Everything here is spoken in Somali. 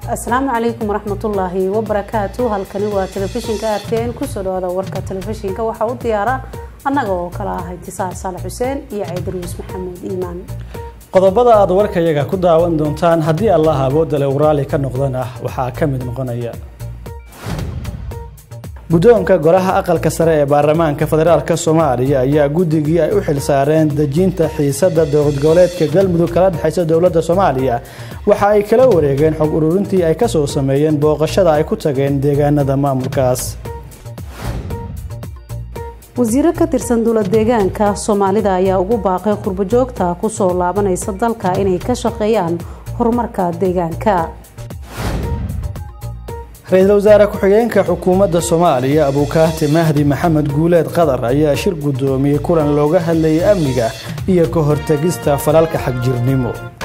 asalaamu calaykum waraxmatullaahi wabarakaatu halkani waa telefishinka r t n kusoo dhawaada warka telefishinka waxaa u diyaara annaga oo kala ah intisaar saalax xuseen iyo caydaruus maxamuud iimaan qodobada aad warkayaga ku daawan doontaan haddii allah awoodda le uraali ka noqdana waxaa ka mid noqonaya guddoonka golaha aqalka sare ee baarlamaanka federaalk soomaaliya ayaa guddigii ay u xilsaareen dejinta xiisada dowlad goboleedka galmudug kala dhexaysa dowladda soomaaliya waxa ay kala wareegeen xog ururintii ay kasoo sameeyeen booqashada ay ku tageen deegaanada maamulkaas wasiiro ka tirsan dowlad deegaanka soomaalida ayaa ugu baaqay qurbojoogta kusoo laabanaysa dalka inay ka shaqeeyaan horumarka deegaanka ra-iisul wasaare ku-xigeenka xukuumadda soomaaliya abuukaahti mahdi maxamed guuleed qadar ayaa shir guddoomiyey kulan looga hadlayay amniga iyo ka hortegista falalka xagjirnimo